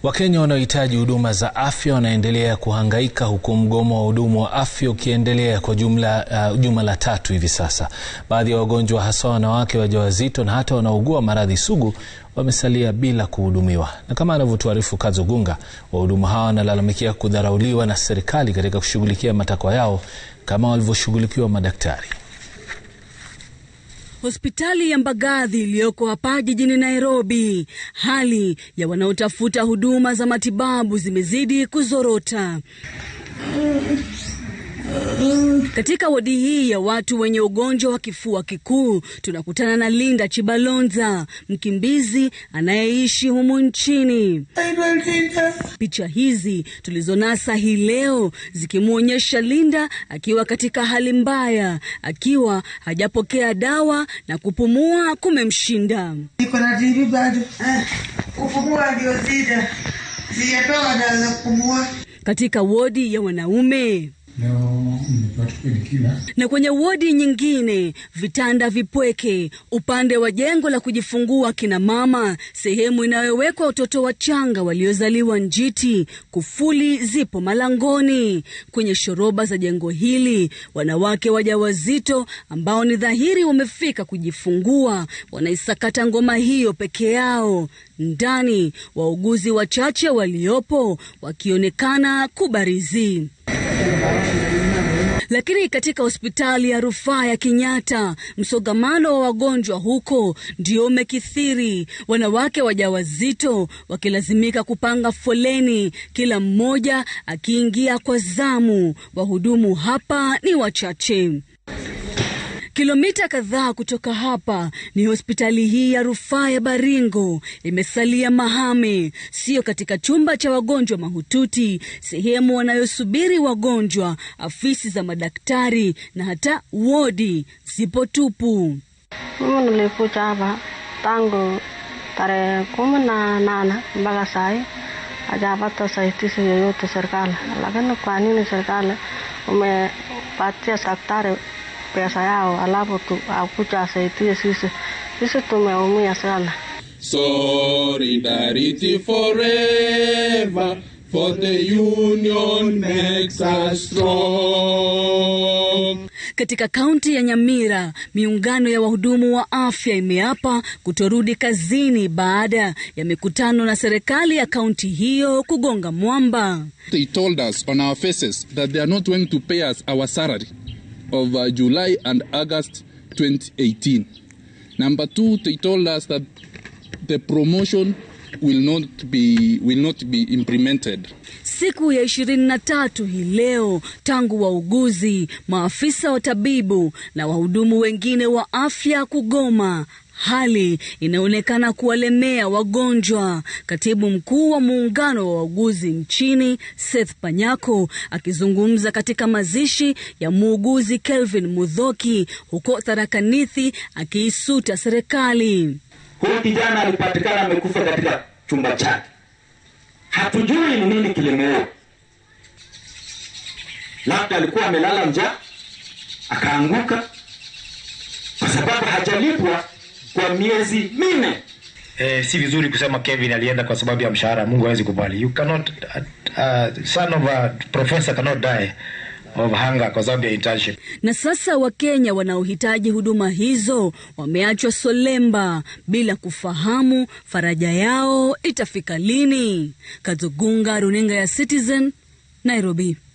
Wakenya wanaohitaji huduma za afya wanaendelea kuhangaika huku mgomo wa wahudumu wa afya ukiendelea kwa jumla uh, juma la tatu hivi sasa. Baadhi ya wagonjwa hasa wanawake wajawazito na hata wanaougua maradhi sugu wamesalia bila kuhudumiwa, na kama anavyotuarifu Kazo Gunga, wahudumu hawa wanalalamikia kudharauliwa na serikali katika kushughulikia matakwa yao kama walivyoshughulikiwa madaktari. Hospitali ya Mbagathi iliyoko hapa jijini Nairobi, hali ya wanaotafuta huduma za matibabu zimezidi kuzorota. Katika wodi hii ya watu wenye ugonjwa wa kifua kikuu tunakutana na Linda Chibalonza, mkimbizi anayeishi humu nchini. Picha hizi tulizonasa hii leo zikimwonyesha Linda akiwa katika hali mbaya, akiwa hajapokea dawa na kupumua kumemshinda. Niko na TB bado, kupumua ndio shida, sijatoa dawa za kupumua. Katika wodi ya wanaume Leo nimepata kila na kwenye wodi nyingine vitanda vipweke, upande wa jengo la kujifungua kina mama, sehemu inayowekwa watoto wachanga waliozaliwa njiti, kufuli zipo malangoni. Kwenye shoroba za jengo hili, wanawake wajawazito ambao ni dhahiri wamefika kujifungua wanaisakata ngoma hiyo peke yao. Ndani wauguzi wachache waliopo wakionekana kubarizi lakini katika hospitali ya rufaa ya Kenyatta msongamano wa wagonjwa huko ndio umekithiri, wanawake wajawazito wakilazimika kupanga foleni, kila mmoja akiingia kwa zamu. Wahudumu hapa ni wachache. Kilomita kadhaa kutoka hapa ni hospitali hii ya rufaa ya Baringo. Imesalia mahame, sio katika chumba cha wagonjwa mahututi, sehemu wanayosubiri wagonjwa, afisi za madaktari na hata wodi zipo tupu. Mimi nilikuja hapa tangu tarehe kumi na nane mpaka sai hajapata usaidizi yoyote serikali. Lakini kwa nini serikali umepatia daktari pesa yao alafu tu akuja asaidie sisi? Sisi tumeumia sana. Solidarity forever, for the union makes us strong. Katika kaunti ya Nyamira, miungano ya wahudumu wa afya imeapa kutorudi kazini baada ya mikutano na serikali ya kaunti hiyo kugonga mwamba. They told us on our faces that they are not going to pay us our salary of uh, July and August 2018. Number two, they told us that the promotion will not be will not be implemented. Siku ya ishirini na tatu hii leo tangu wauguzi, maafisa wa tabibu na wahudumu wengine wa afya kugoma, hali inaonekana kuwalemea wagonjwa. Katibu mkuu wa muungano wa wauguzi nchini Seth Panyako akizungumza katika mazishi ya muuguzi Kelvin Mudhoki huko Tharakanithi akiisuta serikali. Huyu kijana alipatikana amekufa katika chumba chake, hatujui ni nini kilimuua. Labda alikuwa amelala njaa akaanguka, kwa sababu hajalipwa kwa miezi minne. Eh, si vizuri kusema Kevin alienda kwa sababu ya mshahara. Mungu hawezi kubali. You cannot uh, uh, son of a professor cannot die of hunger kwa sababu ya internship. Na sasa Wakenya wanaohitaji huduma hizo wameachwa solemba bila kufahamu faraja yao itafika lini. Kazugunga, runinga ya Citizen, Nairobi.